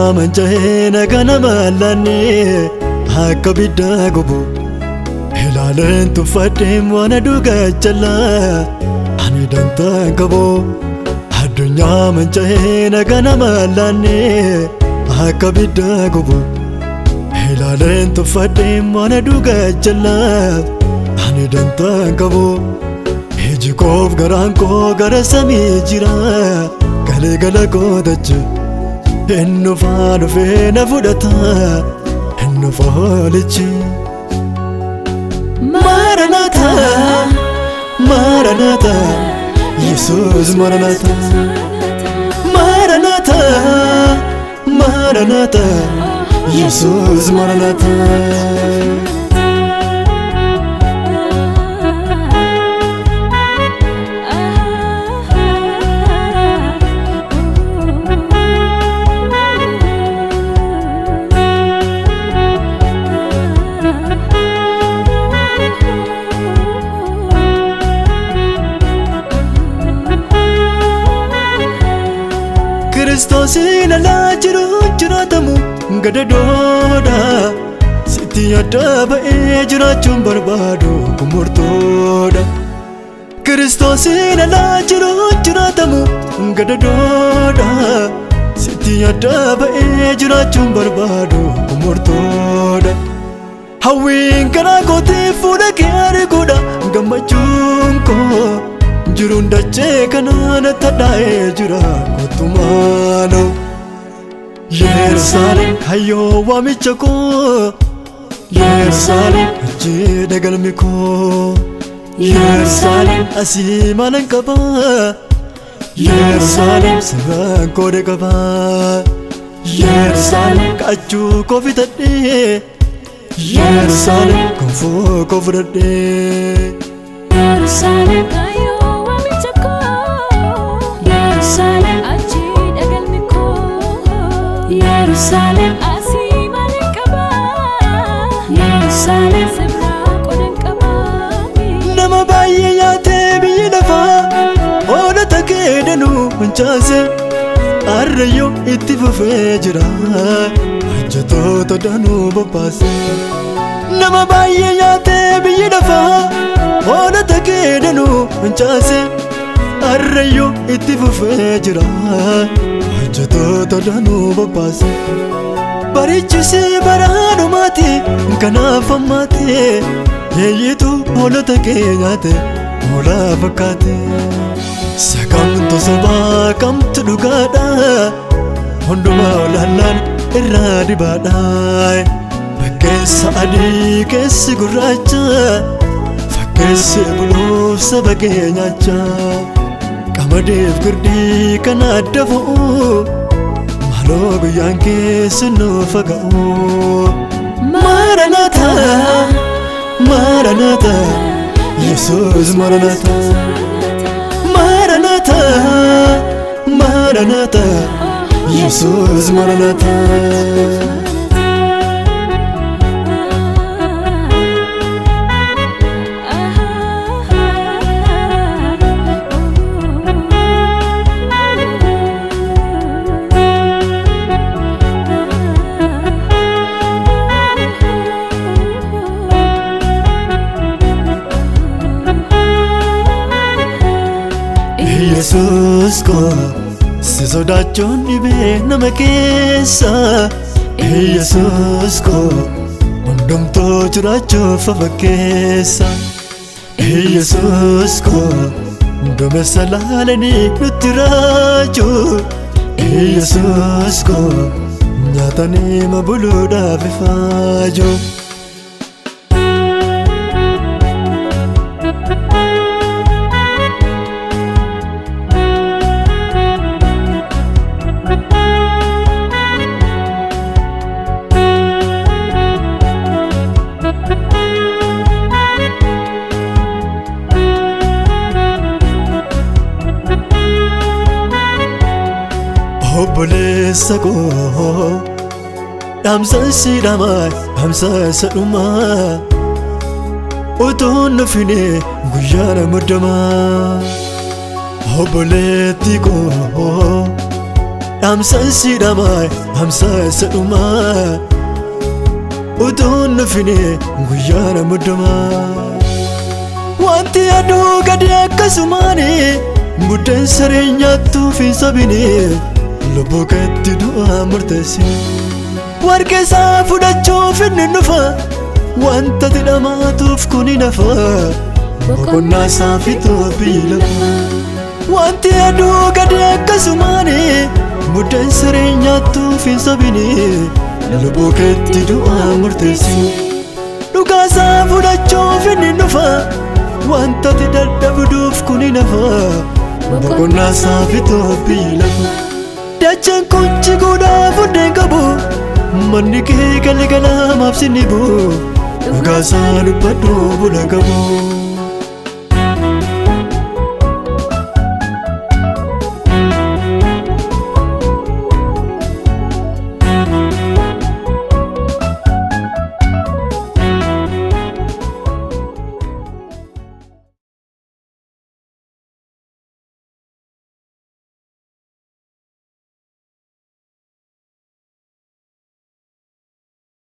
addunyaa manca'ee naga nama laannee akka biddaa gubu ilaaleen tuffadheem waan aduu gajjallaa ani dantaan qabu addunyaa manca'ee naga nama laannee akka biddaa gubu ilaaleen tuffadheem waan aduu gajjallaa ani dantaan qabu iji koof garaan koo gara samii jira galee gala gootachi inni faa dhufee na fudhata inni foolichi. Maranata, Maranata, Yesus Maranata, Maranata, Maranata, Yesus Maranata. Kiristoosiin alaa jiru jiraatamu gadadoodha sitti adda ba'ee jiraachuun barbaadu kumurtoodha. Kiristoosiin alaa jiru jiraatamu gadadoodha sitti adda ba'ee jiraachuun barbaadu kumurtoodha. Hawwiin karaa kootii fuula kee arguudha gammachuun koo. jiruun dachee kanaan tadhaa'ee jira kottumaano Yerusaalem hayyoo waamicha koo Yerusaalem achii dagalmi koo Yerusaalem asii maalan qaba Yerusaalem sirraan koode qaba Yerusaalem kaachuu koo fitadhee Yerusaalem konfoo koo fudhadhee Yerusaalem kaayoo waamicha koo Yerusaalem achii dhagalmi koo Yerusaalem asii maalan qaba Yerusaalem sirraa qodan qaba nama baay'ee nyaatee biyyi lafaa hoolota kee danuu mancaase arrayyoo itti fufee jira hojjetoota danuu bobbaase nama baay'ee nyaatee biyyi lafaa hoolota kee danuu mancaase arrayyoo itti fufee jira hojjetoota danuu bobbaase barichisi baraanumaati kanaaf ammaate yeeyyitu hoolota kee nyaate hoolaa fakkaate sakamtu sobaa kamtu dhugaadha hundumaa olaallaan irraa dibaadha fakkeessa adii keessi gurraacha fakkeessi buluuf saba kee nyaacha qamadiif girdii kana adda fo'u maaloo guyyaan keessi nuuf ga'u Maranata, Maranata, Yesus Maranata, Maranata, Maranata, Yesus Maranata. Yesus ko si sodaachuun dhibee nama keessa Yesus ko hundumtuu jiraachuuf afa keessa Yesus ko duumessa laalanii nutti raaju Yesus ko nyaatanii mabuluudhaaf ifaaju. obboleessa koo dhaamsa si dhamaa dhaamsa isa dhumaa utuu nufine guyyaana muddamaa obboleetti koo dhaamsan si dhamaa dhaamsa isa dhumaa utuun nufine guyyaa na muddamaa wanti aduu gadi akkasumaani buddeen saree nyaattuuf hin sabine lubbuu keetti du'aa murteessine warqeesaa fudhachuuf inni dhufa wanta tidhamaatuuf kun hin hafa boqonnaa isaa fixuuf biyyi lafa wanti aduu gadi akkasumaani buddeen saree nyaattuuf hin sabine lubbuu keetti du'aa murteessine dhugaasaa fudhachuuf inni dhufa wanta ti dadhabduuf kun hin hafa boqonnaa isaa fixuuf biyyi lafa dachaan kun jiguudhaaf hundeen qabu manni kee galgalamaaf sinni bu'u dhugaasaa dubbadhu bula qabu.